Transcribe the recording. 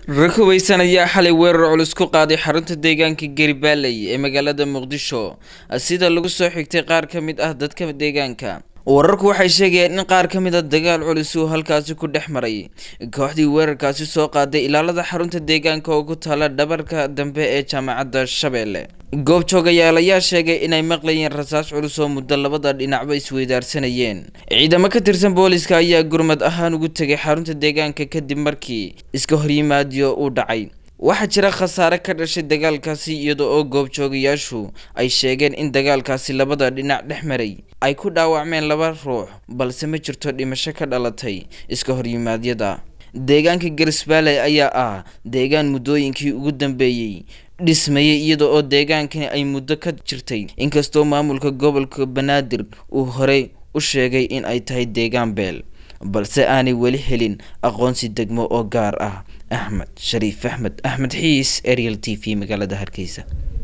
rakubeysan ayaa xalay weerar culus ku qaaday xarunta deegaanka garibaaley ee magaalada muqdisho sida lagu soo xigtay qaar ka mid ah dadka deegaanka wararku waxay sheegayeen in qaar ka mid a dagaal culus uu halkaasi ku dhex maray kooxdii weerarkaasi soo qaaday ilaalada xarunta deegaanka oo ku taala dhabarka dambe ee jaamacadda shabeelle goobjoogayaal ayaa sheegay inay maqlayeen rasaas culus oo muddo labada dhinacba isweydaarsanayeen ciidamo ka tirsan booliska ayaa gurmad ahaan ugu tegay xarunta deegaanka kadib markii iska horyimaadiyo uu dhacay waxaa jira khasaare ka dhashay dagaalkaasi iyada oo goobjoogayaashu ay sheegeen in dagaalkaasi labada dhinac dhex maray ay ku dhaawacmeen laba ruux balse ma jirto dhimasho ka dhalatay iska horyimaadyada deegaanka garisbaaley ayaa ah deegaan muddooyinkii ugu dambeeyey dhismayay iyada oo deegaankani ay muddo ka jirtay inkastoo maamulka gobolka banaadir uu horey u sheegay in ay tahay deegaan beel balse aanay weli helin aqoonsi degmo oo gaar ah axmed shariif axmed axmed xiis ariel t v magaalada hargeysa